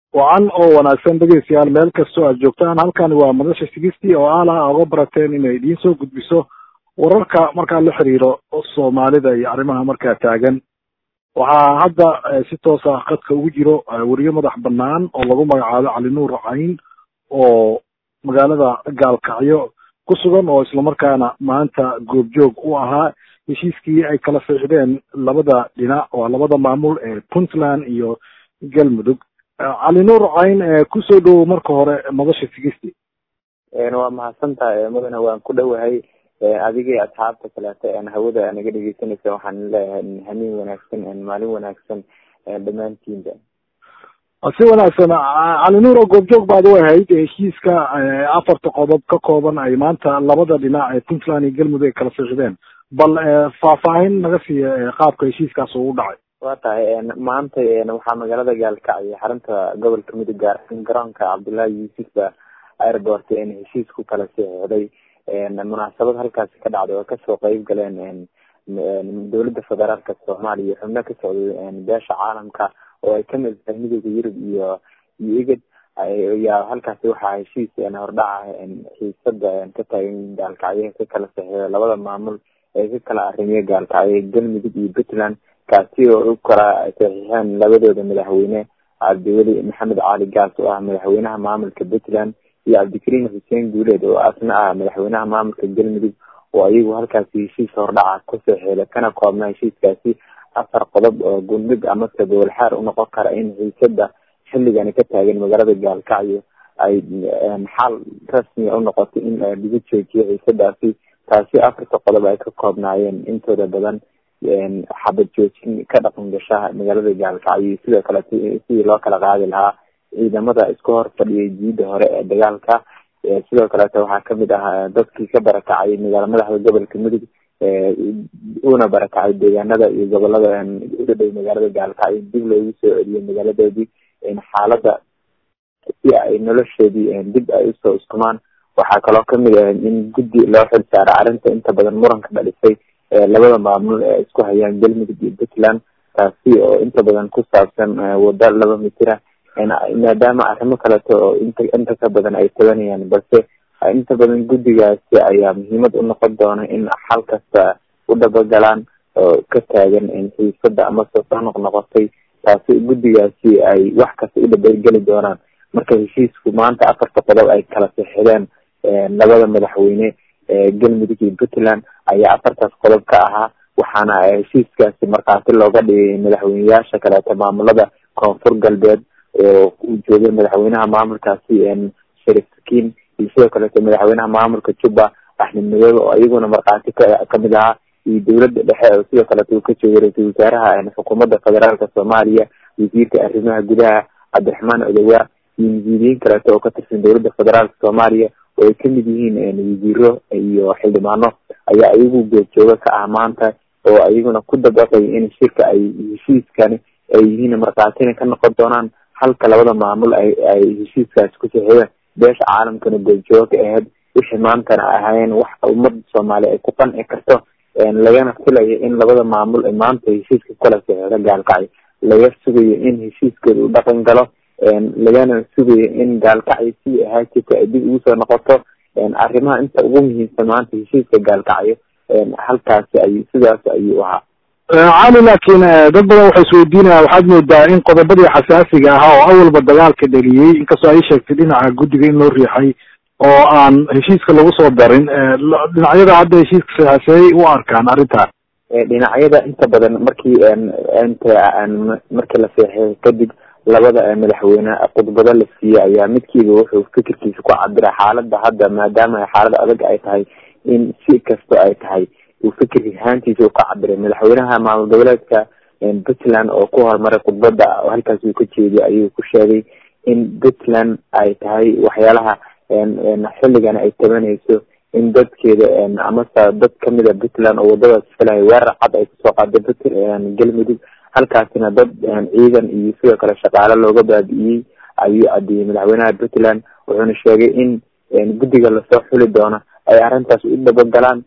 wacan oo wanaagsan dhegeystayaal meel kastoo aad joogtaan halkani waa madasha sigistii oo aalaha oga barateen inay idiin soo gudbiso wararka markaa la xiriiro soomaalida iyo arrimaha markaa taagan waxaa hadda si toosa khadka ugu jiro weriye madax banaan oo lagu magacaabo cali nuur cayn oo magaalada gaalkacyo ku sugan oo islamarkaana maanta goobjoog u ahaa heshiiskii ay kala fiixdeen labada dhinac waa labada maamul ee puntland iyo galmudug cali nuur cayn kusoo dhowow marka hore madasha sigisti waa mahadsantahay mudane waan ku dhowahay adigii asxaabta kaleeto hawada naga dhegeysanaysa waxaan leeyahay hamiin wanaagsan maalin wanaagsan dhammaantiinba si wanaagsan cali nuur oo goobjoog baad u ahayd heshiiska afarta qodob ka kooban ay maanta labada dhinac ee puntland iyo galmudug ay kala fiixdeen bal faahfaahin naga siiya qaabka heshiiskaas uu dhacay waa tahay maanta waxaa magaalada gaalkacyo xarunta gobolka mudug gaar garoonka cabdullaahi yuusuf airport heshiisku kala saxiixday munaasabad halkaasi ka dhacday oo kasoo qeyb galeen dowladda federaalka soomaaliya xubno ka socday beesha caalamka oo ay kamid tahay midooda yurub iyo iyo igad yaa halkaasi waxaa heshiis hordhaca xiisada ka taagan gaalkacyo ka kala saxiixday labada maamul ee ka kala arrimiya gaalkacyo galmudug iyo puntland kaasi oo u kala saxiixeen labadooda madaxweyne cabdiweli maxamed cali gaas oo ah madaxweynaha maamulka puntland iyo cabdikariim xuseen guuleed oo asna ah madaxweynaha maamulka galmudug oo ayagu halkaasi heshiis hordhaca ku saxiixday kana koobna heshiiskaasi afar qodob oo gundhig amase gobolxaar unoqon kara in xiisada xilligani ka taagan magaalada gaalkacyo ay xal rasmiya unoqotay in lagu joojiyo xiisadaasi taasi afarta qodob ay ka koobnaayeen intooda badan xabad joojin ka dhaqan gasha magaalada gaalkacyo sidoo kale sidii loo kala qaadi lahaa ciidamada isku hor fadhiyay jiida hore ee dagaalka sidoo kaleeto waxaa kamid ah dadkii ka barakacay magaala madaxda gobolka mudug una barakacay deegaanada iyo gobolada uga dhow magaalada gaalkacyo dib loogu soo celiyay magaaladoodii xaalada si ay noloshoodii dib ay usoo iskumaan waxaa kaloo kamid ah in guddi loo xil saara arrinta inta badan muranka dhalisay labada maamul ee isku hayaan galmudug iyo puntland taasi oo inta badan ku saabsan wada laba mitira maadaama arrimo kaleeto oo inta inta ka badan ay tabanayaan balse inta badan guddigaasi ayaa muhiimad unoqon doona in xal kasta u dhabagalaan oo ka taagan xiisada amase soo noqnoqotay taasi guddigaasi ay wax kasta u dhabageli doonaan marka heshiisku maanta afarta qodob ay kala sixideen labada madaxweyne galmudug iyo puntland ayaa afartaas qodob ka ahaa waxaana heshiiskaasi markhaati looga dhigay madaxweyneyaasha kaleeto maamulada koonfur galbeed oo uu joogay madaxweynaha maamulkaasi sharif sakiin iyo sidoo kaleeto madaxweynaha maamulka juba axmed madoobe oo iyaguna markhaati ka kamid ahaa iyo dowladda dhexe oo sidoo kaleeto uu ka joogay ra-iisul wasaaraha xukuumadda federaalka soomaaliya wasiirka arrimaha gudaha cabdiraxmaan odowaa iyo mas-uuliyiin kaleeto oo ka tirsan dowladda federaalka soomaaliya oo ay kamid yihiin wasiiro iyo xildhibaano ayaa iyagu goobjooga ka ah maanta oo iyaguna ku dabaqay in shirka ay heshiiskani ay yihiin markhaatina ka noqon doonaan halka labada maamul ay ay heshiiskaasi ku saxiixdeen beesha caalamkana goobjooga ka ahayd wixii maantana ahaayeen wax ummadda soomaaliya ay ku qanci karto lagana filayo in labada maamul ay maanta heshiiska kala saxiixda gaalkacyo laga sugayo in heshiiskooda uu dhaqan galo lagana sugayo in gaalkacyo si ahaa jirta ay dib ugu soo noqoto arrimaha inta ugu muhiimsan maanta heshiiska gaalkacyo halkaasi ay sidaas ayuu ahaa cali laakiin dad badan waxay isweydiinayaan waxaad moodaa in qodobadii xasaasiga ahaa oo awalba dagaalka dheliyey inkastoo ay sheegtay dhinaca guddiga in loo riixay oo aan heshiiska lagu soo darin dhinacyada hadda heshiiska saxaaseyay u arkaan arrintan dhinacyada inta badan markii inta markii la seexay kadib labada madaxweyne khudbado la siiyey ayaa midkiiba wuxuu fikirkiisa ku cabiray xaalada hadda maadaama xaalad adag ay tahay in si kasto ay tahay uu fikir ahaantiisa u ka cabiray madaxweynaha maamul goboleedka puntland oo ku horumaray khudbada halkaas uu ka jeediy ayuu ku sheegay in puntland ay tahay waxyaalaha xilligan ay tabanayso in dadkeeda amase dad kamida puntland oo wadadaas filahay weerar cad ay kusoo qaaday galmudug halkaasina dad ciidan iyo sidoo kale shaqaale looga baabi'iyey ayuu cadiyey madaxweynaha puntland wuxuuna sheegay in guddiga lasoo xuli doono ay arrintaas u dabagalaan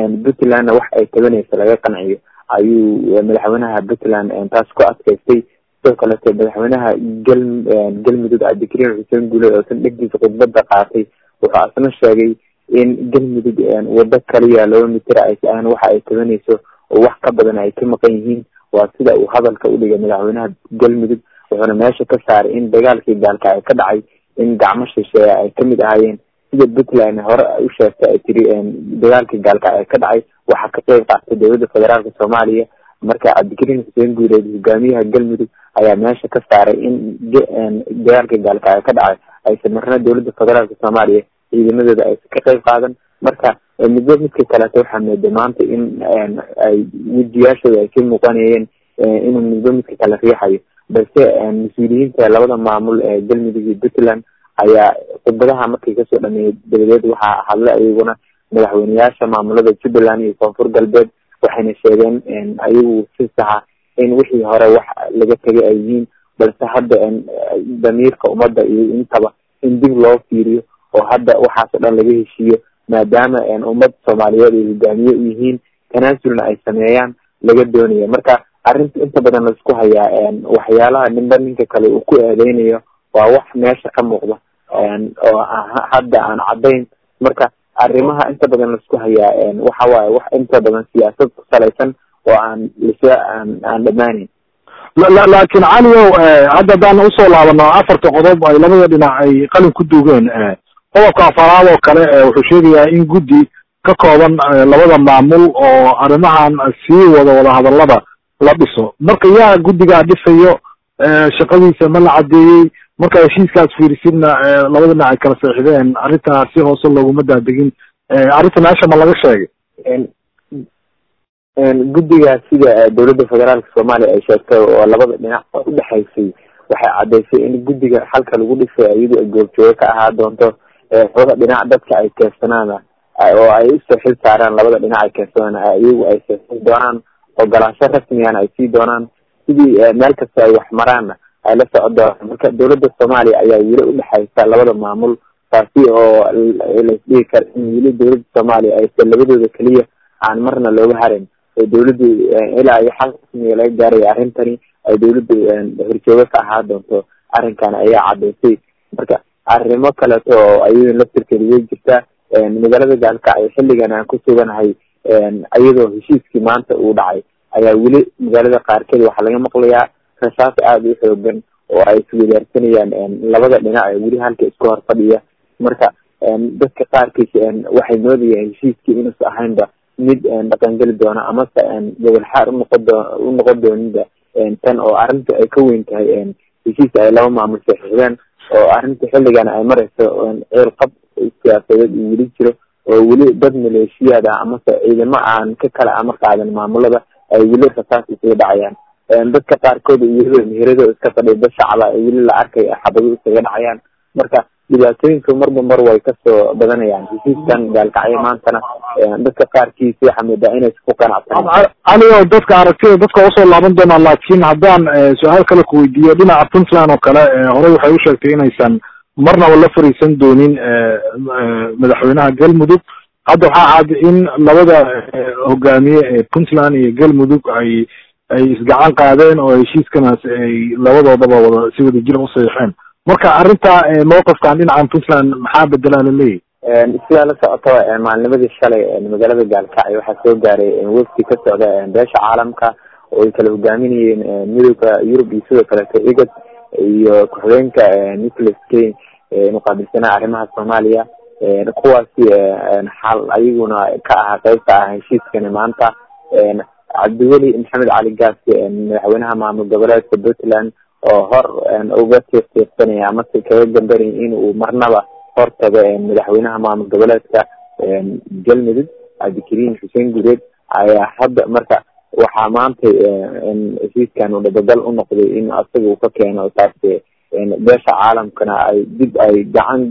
puntlandna wax ay tabanaysa laga qanciyo ayuu madaxweynaha puntland taas ku adkaystay sidoo kaleete madaxweynaha gal galmudug cabdikariim xuseen guule oo san dhegdiisa khudbada qaatay wuxuu asna sheegay in galmudug wado kaliya laba mitir ay ahan waxa ay tabanayso oo wax ka badan ay ka maqan yihiin waa sida uu hadalka udhigay madaxweynaha galmudug wuxuuna meesha ka saaray in dagaalkii gaalka ay ka dhacay in gacmo shisheeye ay kamid ahaayeen sida puntland hore u sheegtay ay tiri dagaalkii gaalka ay ka dhacay waxaa ka qeyb qaatay dowladda federaalka soomaaliya marka cabdikariim xuseen guuleed hogaamiyaha galmudug ayaa meesha ka saaray in dagaalkii gaalka ay ka dhacay aysan marna dowladda federaalka soomaaliya ciidamadooda aysan ka qeyb qaadan marka midba midka kaleeto waxaa mooda maanta in ay wejiyaashooda ay ka muuqanayeen inuu midba midka kale riixayo balse mas-uuliyiinta labada maamul ee galmudug iyo puntland ayaa khudbadaha markay kasoo dhameeyay dabadeed waxaa hadlay ayaguna madaxweyneyaasha maamulada jubbaland iyo koonfur galbeed waxayna sheegeen ayagu si saxa in wixii hore wax laga tegay ay yihiin balse hadda damiirka ummadda iyo intaba in dib loo fiiriyo oo hadda waxaas o dhan laga heshiiyo maadaama ummad soomaaliyeed ay hogaamiye u yihiin tanaasulna ay sameeyaan laga doonaya marka arrinta inta badan laisku hayaa waxyaalaha ninba ninka kale uu ku eedeynayo waa wax meesha ka muuqda oo hadda aan caddayn marka arrimaha inta badan laisku hayaa waxa waaye wax inta badan siyaasad ku salaysan oo aan lasa aan aan dhamaaneyn laakiin caliow hadda haddaan usoo laabano afarta qodob ay labada dhinac ay qalin ku duugeen qodobka afaraad oo kale wuxuu sheegayaa in guddi ka kooban labada maamul oo arrimahan sii wada wadahadalada la dhiso marka yaa guddigaa dhisayo shaqadiisa ma la cadeeyey marka heshiiskaas fiirisidna labada dhinac ay kala seexdeen arrintaa si hoose looguma daadegin arrinta meesha ma laga sheegay guddigaas sida dowladda federaalka soomaaliya ay sheegtay oo labada dhinac udhexaysay waxay caddaysay in guddiga xalka lagu dhisay iyadu ay goobjoogo ka ahaa doonto labada dhinac dadka ay keensanaana oo ay usoo xil saaraan labada dhinac ay keensadaan iyagu ay seexin doonaan ogolaansho rasmigana ay sii doonaan sidii meel kasta ay wax maraanna ay la socon doonaan marka dowladda soomaaliya ayaa weli udhexaysa labada maamul taasi oo laisdhigi kara in weli dowladda soomaaliya aysan labadooda keliya aan marna looga harin oo dawladdu ilaa iyo xal rasmiga laga gaaraya arrintani ay dawladdu horjoogo ka ahaa doonto arrinkan ayaa caddaysay marka arrimo kaleeto oo ayadoo laftirkeeda way jirtaa magaalada gaalkacyo xilligan aan ku suganahay iyadoo heshiiskii maanta uu dhacay ayaa weli magaalada qaarkeed waxaa laga maqlayaa rasaas aada u xoogan oo ay iswadaarsanayaan labada dhinac ee weli halka isku hor fadhiya marka dadka qaarkiis waxay moodayaan heshiiskii inuusa ahaynba mid dhaqangeli doona amase gobol xaar unoqon doo unoqon dooninba tan oo arrinta ay ka weyn tahay heshiis ay laba maamul saxiixdeen oo arrinta xilligan ay mareyso ceel qab siyaasadeed uu weli jiro oo weli dad maleeshiyaad ah amase ciidamo aan ka kala amar qaadan maamulada ay weli rasaas isaga dhacayaan dadka qaarkood iyadoo meherado iska fadhiya dad shacaba weli la arkay xabado isaga dhacayaan marka dhibaatooyinka marba mar way kasoo badanayaan heshiiskan gaalkacyo maantana dadka qaarkiis waxaa moodaa inaysa ku qanacsan cali o dadka aragtida dadka usoo laaban doonaa laakiin haddaan su-aal kale kuweydiiyo dhinaca puntland oo kale horey waxay u sheegtay inaysan marnaba la fariisan doonin madaxweynaha galmudug hadda waxaa cad in labada hogaamiye ee puntland iyo galmudug ay ay isgacan qaadeen oo heshiiskanaas ay labadoodaba wada si wada jir usaxiixeen marka arrinta mawqifkan dhinacan puntland maxaa bedelaa la leeyahy sidaa la socoto maalnimadii shalay magaalada gaalkacyo waxaa soo gaaray wefdi ka socda beesha caalamka oo ay kala hogaaminayeen midooda yurub iyo sidoo kaleeto igad iyo ku-xigeenka nicholas kane muqaabilsanaha arrimaha soomaaliya kuwaasi xal ayaguna ka ahaa qeybta ah heshiiskani maanta cabdiweli maxamed cali gaasi madaxweynaha maamul goboleedka puntland oo hor uga tiiqtiiqsanaya amase kaga gambanaya in uu marnaba hortago madaxweynaha maamul goboleedka galmudug cabdikariim xuseen gureed ayaa hadda marka waxaa maanta heshiiskan uu dhabagal unoqday in asaga uu ka keeno taas beesha caalamkana ay dib ay gacan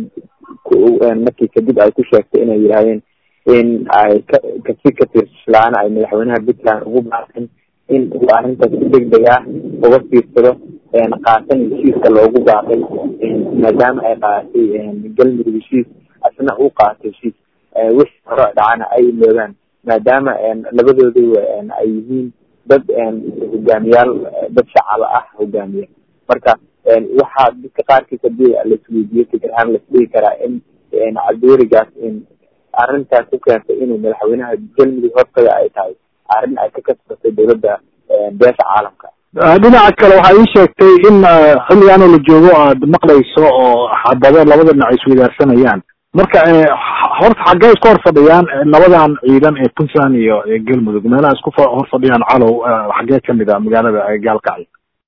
markii kadib ay ku sheegtay inay yidhahdeen in ay ka kasi ka tiirslaana ay madaxweynaha puntland ugu baaqeen in uu arrintaas si deg deg ah uga fiirsado qaatan heshiiska loogu baaqay maadaama ay qaaatay galmudug heshiis asna uu qaatay heshiis wixii hore dhacana ay iloogaan maadaama labadooda ay yihiin dad hogaamiyaal dad shacaba ah hogaamiya marka waxaa dadka qaarkiis hadii laisweydiiyo fikir ahaan laisdhigi karaa in cabdiweligaas in arrintaas ku keentay inuu madaxweynaha galmudug hortaga ay tahay arrin ay ka kasbatay dowladda beesha caalamka dhinaca kale waxaa ii sheegtay in xilligan oo la joogo aad maqlayso oo xabado labada dhinac isweydaarsanayaan marka horta xaggee isku hor fadhiyaan labadan ciidan ee puntland iyo galmudug meelaha isku hor fadhiyaan calow xaggee kamid a magaalada gaalkacyo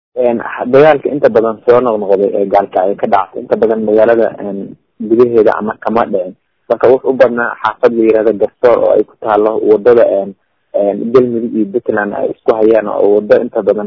dagaalka inta badan soo noqnoqday ee gaalkacyo ka dhacay inta badan magaalada gudaheeda ama kama dhicin marka wux u badnaa xaafad la yirahdo garsoor oo ay ku taalo wadada galmudug iyo puntland ay isku hayaan oo wado inta badan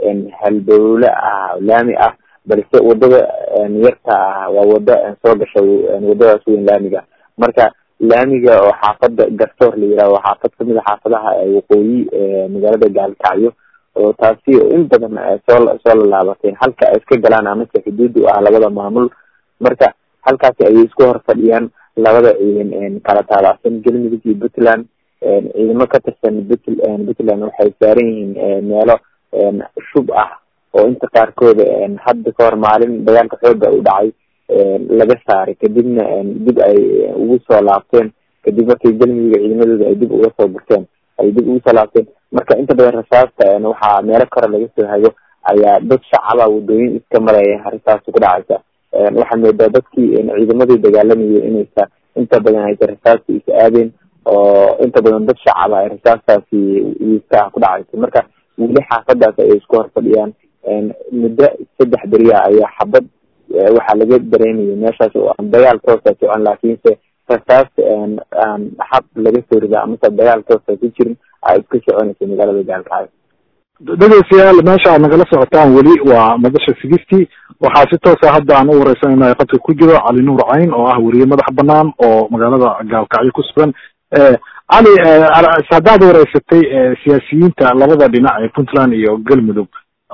halbowle ah laami ah balse wadada yarta ah waa wado soo gasha wadadaas weyn laamiga marka laamiga oo xaafada garsoor la yiraha waa xaafad kamid a xaafadaha waqooyi magaalada gaalkacyo oo taasi in badan soo soo lalaabatay halka ay iska galaan amase xuduud u ah labada maamul marka halkaasi ayay isku hor fadhiyaan labada ciidan kala taabacsan galmudug iyo puntland ciidamo ka tirsan puntland waxay saaran yihiin meelo shub ah oo inta qaarkooda hadda kahor maalin dagaalka xooga u dhacay laga saaray kadibna dib ay ugu soo laabteen kadib markii galmudug ciidamadooda ay dib uga soo gurteen ay dib ugu soo laabteen marka inta badan rasaasta waxaa meelo kore laga soo hago ayaa dad shacaba wadooyin iska maraya arrintaasi ku dhacaysa waxaa moodaa dadkii ciidamadii dagaalamayay inaysa inta badan aysa rasaasta is aadeen oo inta badan dad shacaba ay rasaastaasi wiiska ah ku dhacaysa marka weli xaafadaas ayay isku hor fadhiyaan muddo saddex beriya ayaa xabad waxaa laga dareemaya meeshaas oo aan dagaal toosa socon laakiinse rasaas aan xab laga soo rida amase dagaal toosa ku jirin ay iska soconaysa magaalada gaalkacyo dhegeystayaal meesha aad nagala socotaan weli waa madasha sigistii waxaa si toosa hadda aan u wareysanayna qadka ku jiro cali nuur cayn oo ah weriye madax banaan oo magaalada gaalkacyo ku sugan cali haddaad wareysatay siyaasiyiinta labada dhinac ee puntland iyo galmudug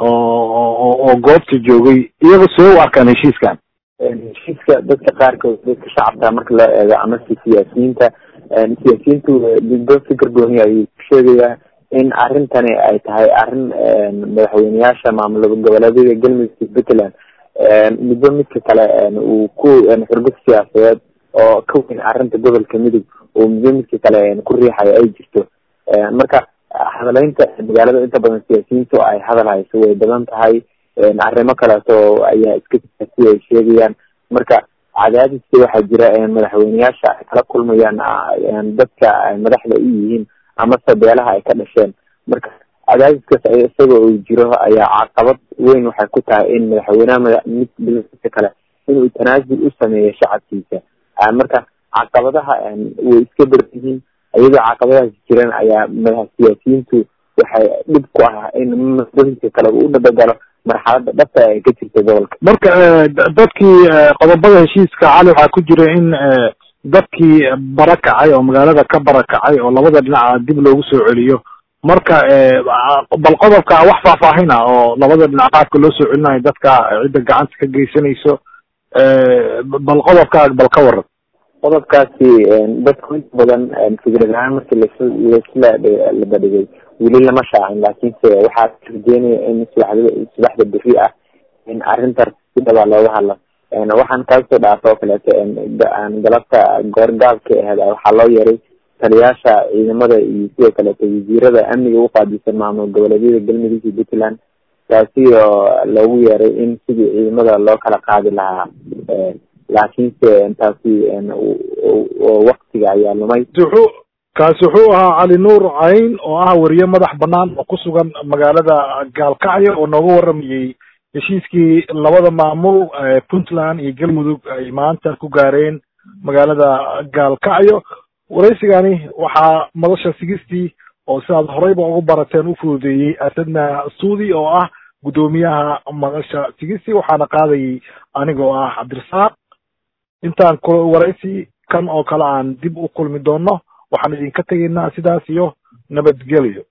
oo oo goobta joogay iyaga see u arkaan heshiiskan heshiiska dadka qaarkood dadka shacabka marka loo eego amase siyaasiyiinta siyaasiyiintu diddo fikir gooni ayuu ku sheegayaa in arrintani ay tahay arrin madaxweyneyaasha maamul goboleedyada galmudug iyo puntland midba midka kale uu ku xurgud siyaasadeed oo ka weyn arrinta gobolka midug oo midba midka kale ku riixayo ay jirto marka hadaleynta magaalada inta badan siyaasiyiintu ay hadal hayso way badan tahay arrimo kaleeto ayaa iska si ay sheegayaan marka cadaadiska waxaa jira madaxweyneyaasha ay kala kulmayaan dadka ay madaxda u yihiin amase beelaha ay ka dhasheen marka cadaadiskaas isaga uu jiro ayaa caqabad weyn waxay ku tahay in madaxweyneha midka kale inuu tanaasul u sameeyo shacabkiisa marka caqabadaha way iska baran yihiin iyadoo caqabadahaas jiran ayaa madax siyaasiyiintu waxay dhib ku ah in midka kale uu dhabagalo marxalada dhabta ay ka jirta gobolka marka dadkii qodobada heshiiska cali waxaa ku jira in dadkii barakacay oo magaalada ka barakacay oo labada dhinaca dib loogu soo celiyo marka bal qodobka wax faahfaahin ah oo labada dhinac qaabka loo soo celinayo dadka cidda gacanta ka geysanayso bal qodobka bal ka waran qodobkaasi dadku inta badan fikrad ahaan markii las laisla labadhigay weli lama shaacin laakiinse waxaa rajeynaya in subaxda subaxda beri ah in arrintaas si dhabaa looga hadlo waxaan kaasoo dhaafa oo kaleeto galabta goorgaabka aheed waxaa loo yeeray taliyaasha ciidamada iyo sidoo kaleeto wasiirada amniga uqaabilsan maamul goboleedyada galmudug iyo puntland taasi oo loogu yeeray in sidii ciidamada loo kala qaadi lahaa laakiinse taasi waktiga ayaa lumay wuxuu kaasi wuxuu ahaa cali nuur cayn oo ah weriye madax banaan oo ku sugan magaalada gaalkacyo oo nooga waramayey heshiiskii labada maamul puntland iyo galmudug ay maanta ku gaareen magaalada gaalkacyo waraysigani waxaa madasha sigistii oo sidaad horeyba ugu barateen u fududeeyey asadna suudi oo ah guddoomiyaha madasha sigistii waxaana qaadayay anigoo ah cabdirasaaq intaan waraysi kan oo kale aan dib u kulmi doono waxaan idinka tegaynaa sidaas iyo nabadgelyo